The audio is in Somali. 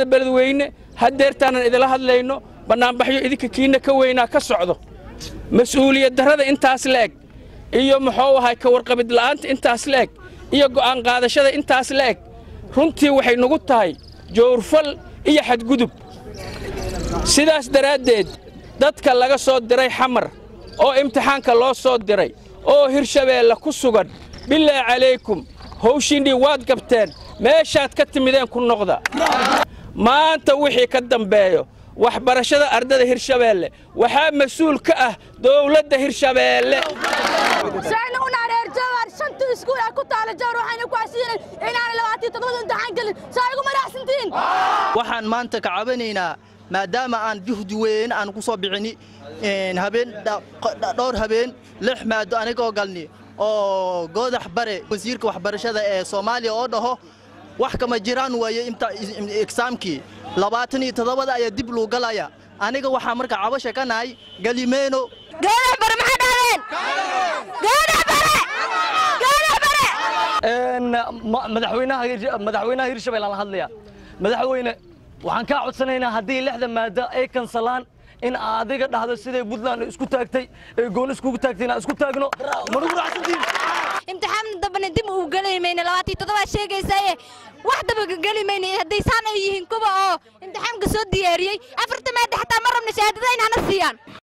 beledweyne haddeertaanan idila hadlayno bannaanbaxyo idinka kiinna ka weynaa ka socdo mas-uuliyad darrada intaas la'eg iyo muxuu ahay ka warqabid la'aanta intaas la'eg iyo go'aan qaadashada intaas la'eg runtii waxay nugu tahay jowrfal iyo xadgudub sidaas daraaddeed dadka laga soo diray xamar oo imtixaanka loo soo diray oo hirshabeelle ku sugan bilaa calaykum howshiinnii waad gabteen meeshaad ka timideen ku noqda maanta wixii ka dambeeyo waxbarashada ardada hirshabeelle waxaa mas-uul ka ah dowladda hirshabeelle sayna u naareer jawar shanta iskuul ay ku taala jawar waxayna ku asiinay inaan labaatan todobada imtixaan gelin saa igu madaxsantiin waxaan maanta ka cabanaynaa maadaama aan juhdi weyn aan ku soo bixini habeen dhowr habeen lix maado anigoo galni oo goodax bare wasiirka waxbarashada ee soomaaliya oo dhaho wax kama jiraan waaye egsaamkii labaatan iyo toddobada ayaa dib luu galaya aniga waxaa marka cabasha ka nahay galimeyno goodax bare maxaa dhahdeen goodax bare goodax bare madaxweynaha hirshabelle aan la hadlaya madaxweyne waxaan kaa codsanaynaa haddii lixda maada ay kansalaan in adiga dhahdo siday puntland isku taagtay ee gooni iskugu taagtay inaan isku taagno manugu raacsantiin imtixaan dambana dib uu geli mayna labaatan toddobaad sheegaysaaye wax daba geli mayna hadday saan ay yihiin kuwa oo imtixaanka soo diyaariyey afarta maada xataa ma rabna shahaadada in hana siiyaan